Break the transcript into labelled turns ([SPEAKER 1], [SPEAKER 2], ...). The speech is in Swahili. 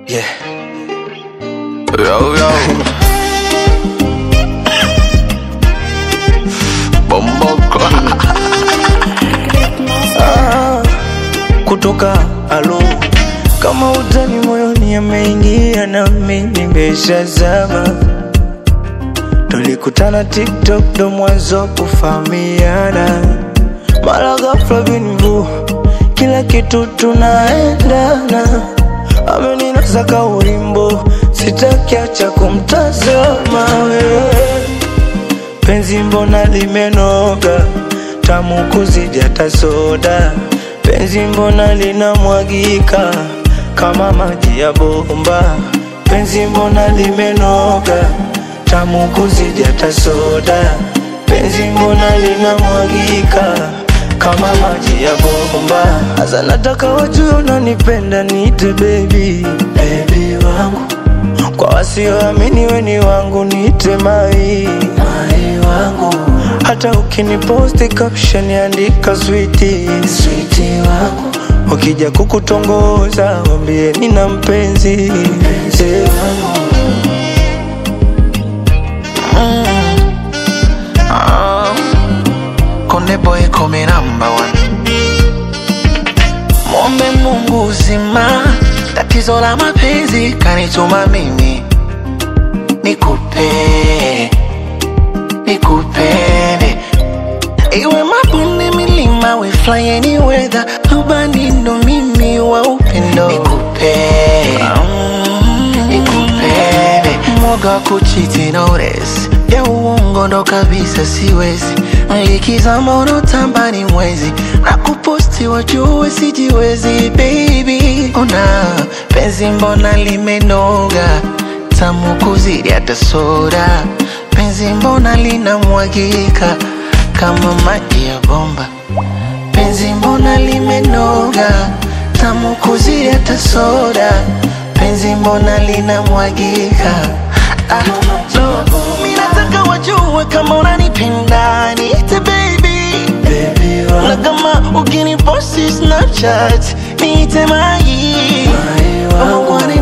[SPEAKER 1] Yeah. Yo, yo. Bomboko.
[SPEAKER 2] Ah, kutoka alo kama utani moyoni ameingia nami nimeshazama tulikutana tiktok ndo mwanzo kufahamiana mara ghafla binvu kila kitu tunaendana ameninasa ka ulimbo sitakiacha kumtazama wewe penzi mbona limenoga tamu kuzidi hata soda penzi mbona linamwagika kama maji ya bomba penzi mbona limenoga tamu kuzidi hata soda penzi mbona linamwagika kama maji ya bomba hasa nataka wajue unanipenda niite baby baby wangu kwa wasioamini weni wangu niite mai mai wangu hata ukiniposti caption andika switi switi wangu wakija kukutongoza wambie nina mpenzi mpenzi wangu
[SPEAKER 1] Ah. Konde boy come number one. Mwombe Mungu uzima, tatizo la mapenzi kanituma mimi nikupe, nikupende iwe mabonde, milima, we fly any weather, rubani ndo mimi wa upendo nikupe, nikupende mwoga wa kuchiti notice ya uongo ndo kabisa siwezi likizama unotamba ni mwezi na kuposti wajue sijiwezi baby ona penzi mbona limenoga tamu kuzidi hata soda penzi mbona linamwagika kama maji ya bomba penzi mbona limenoga tamu kuzidi hata soda penzi mbona linamwagika ah, no. Mi nataka wajue kama unanipenda niite baby
[SPEAKER 2] baby
[SPEAKER 1] na
[SPEAKER 2] wangu
[SPEAKER 1] kama ukiniposti snapchat niite mai
[SPEAKER 2] mai wangu
[SPEAKER 1] Kwani